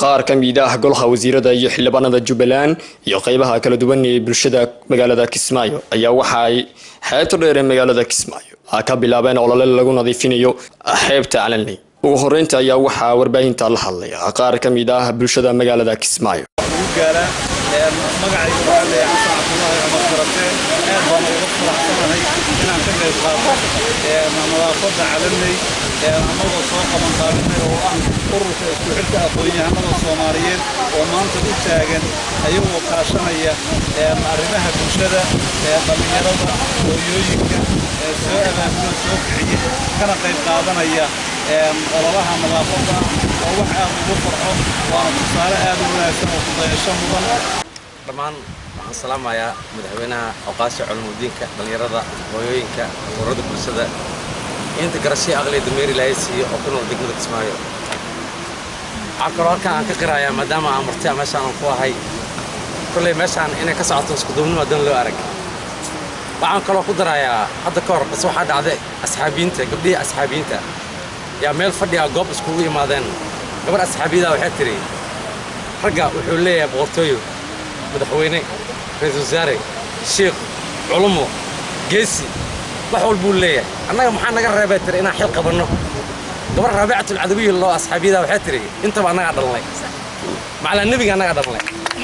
qaar ka mid ah golaha wasiirada iyo xildhibaanada jubbaland iyo qeybaha kala duwan ee bulshada magaalada kismaayo ayaa waxa ay xeebta dheer ee magaalada kismaayo ka bilaabeen olole lagu nadiifinayo xeebta calanley ugu horeynta ayaa waxaa warbaahinta la hadlay qaar ka mid ah bulshada magaalada kismaayo magacayga waxaa leeyahay xasan cabdullaahi cumar karate aad baan uga faraxsanahay inaan ka qayb qaato nadaafadda calanley annagoo soo qaban qaabinay oo ah ururka isku xidhka aqoon-yahanada soomaaliyeed oo maanta u taagan ayagoo kaashanaya arrimaha bulshada dhallinyarada hooyooyinka soo abaabula soo kiciya kana qayb qaadanaya ololaha nadaafadda oo wax aad ugu farxo waana tusaale aad u wanaagsan oo kudayasho mudan dhammaan waxaan salaamayaa madaxweynaha awqaasha culumudiinka dhallinyarada hooyooyinka ururada bulshada inta garashii aqliya dameeri ilaahay siiyo oo ku nool degmada kismaayo waxaa kaloo halkan aan ka qirayaa maadaama aan martiya meeshaan aan ku ahay kolley meeshaan inay ka socoto iskuduubnimo dan loo arag waxaan kaloo ku darayaa hadda ka hor bas waxaa dhacday asxaabiyiinta gabdhihii asxaabiyiinta yaa meel fadhiga goob iskugu imaadeen gabar asxaabiyada waxay tidhi ragga wuxuu leeyahay boqortooyo madaxweyne ra-iisul wasaare shiikh culumo geesi wax walbuu leeyahay annaga maxaa naga reebay tiri inaan xil qabanno gabar raabicatul cadawiyi loo asxaabiyada waxay tidhi intaba annagaa dhalnay macalaa nebiga annagaa dhalnay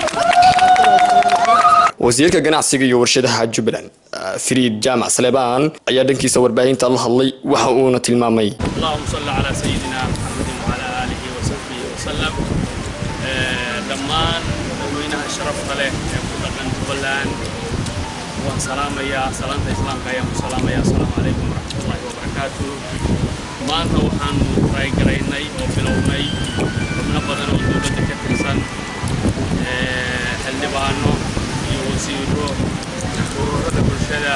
wasiirka ganacsiga iyo warshadaha jubbaland fariid jaamac saleebaan ayaa dhankiisa warbaahinta la hadlay waxa uuna tilmaamay اللهم صل على سيدنا محمد وعلى آله وصحبه وسلم dhammaan dadweynaha sharafta leh ee ku dhaqan jubbaland waan salaamayaa salaanta islaamka ayaan ku salaamayaa asalaamu calaykum waraxmatullaahi wabarakaatu maanta waxaan raygaraynay oo bilownay xubno badan oo dowladda ka tirsan xildhibaano iyo wasiiro ururada bulshada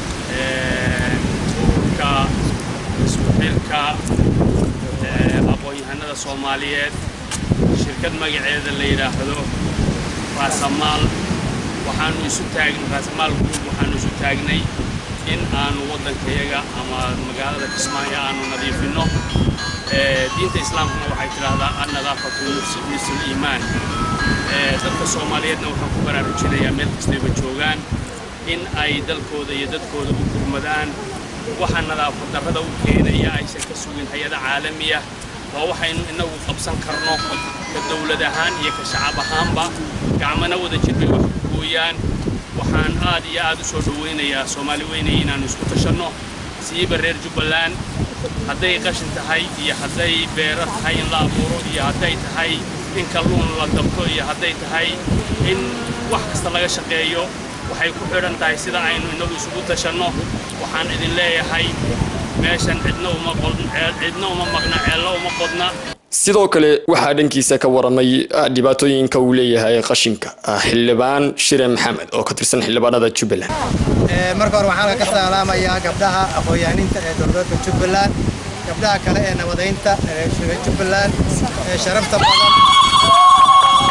ururka isku xirka aqoon-yahanada soomaaliyeed shirkad magaceeda la yidhaahdo raasamaal waxaanu isu taagnay raasamaal group waxaanu isu taagnay in aanu waddankayaga ama magaalada kismaayo aanu nadiifinno diinta islaamkuna waxay tidhaahdaa annadaafatu nisul iimaan dadka soomaaliyeedna waxaan ku baraarujinayaa meel kastayba joogaan in ay dalkooda iyo dadkooda u gurmadaan waxa nadaafad darrada u keenaya aysan ka sugin hay-ada caalamiya waa waxaynu innagu qabsan karno ka dowlad ahaan iyo ka shacab ahaanba gacmana wada jir bay wax ku gooyaan waxaan aad iyo aad u soo dhowaynayaa soomaali weynaya inaannu isku tashanno siiba reer jubbaland hadday qashin tahay iyo hadday beero tahay in la abuuro iyo hadday tahay in kalluun la dabto iyo hadday tahay in wax kasta laga shaqeeyo waxay ku xidhan tahay sida aynu innagu isugu tashanno waxaan idin leeyahay meeshan cidna uma cidna uma maqna ceello uma qodna sidoo kale waxaa dhankiisa ka waramay dhibaatooyinka uu leeyahay qashinka xildhibaan shire maxamed oo ka tirsan xildhibaanada jubbaland marka hore waxaan ka salaamayaa gabdhaha aqoon-yahaninta ee dowladda jubbaland gabdhaha kale ee nabadaynta ee jubbaland ee sharafta badan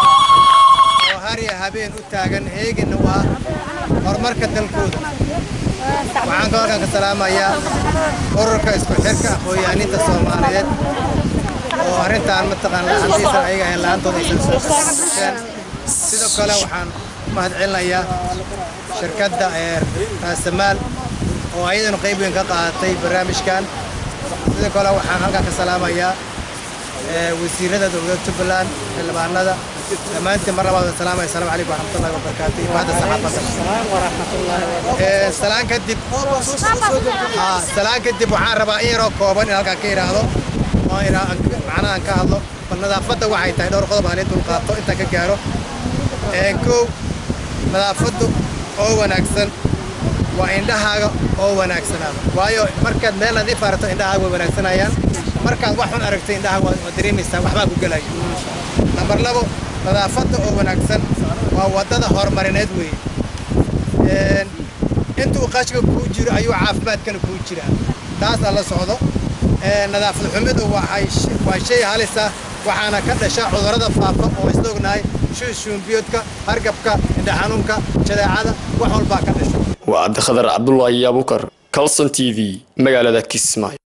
oo hariya habeen u taagan heegina waa horumarka dalkooda waxaan ka halkan ka salaamayaa ururka isku xirka aqoon-yahaninta soomaaliyeed oo arrintaan mataqaan la-aantiisa ayaga ahayn la-aantooda aysan soo kasbasheen sidoo kale waxaan u mahadcelinayaa shirkadda ee raasamaal oo ayadana qayb weyn ka qaadatay barnaamijkan sidoo kale waxaan halkan ka salaamayaa wasiirada dowladda jubbaland xildhibaanada dhammaantiin mar labaad salaamaya asalaamu calaykum waraxmatullahi wabarakaatu iyo mahadda saxaafadda salaan kadib salaan kadib waxaan rabaa in yaroo kooban in halkaan ka idhaahdo oo macnahan ka hadlo bal nadaafadda waxay tahay dhowr qodob aan dul qaato intaan ka gaaro kow nadaafaddu oo wanaagsan waa indhahaaga oo wanaagsanaada waayo markaad meel nadiif aragto indhahaaga way wanaagsanayaan markaad wax xun aragto indhaha waa dareemaysaa waxbaa ku gelaya nambar labo nadaafadda oo wanaagsan waa waddada horumarineed weeye intuu qashka kuu jiro ayuu caafimaadkana kuu jiraa taasaa la socdo nadaafad xumidu waa shay halisa waxaana ka dhasha cudurrada faafa oo isla ognahay shuushuumbiyoodka hargabka indhaxanuunka jadeecada wax walbaa ka dhasho waa cabdikhadar cabdulaahi abukar calson t v magaalada kismaayo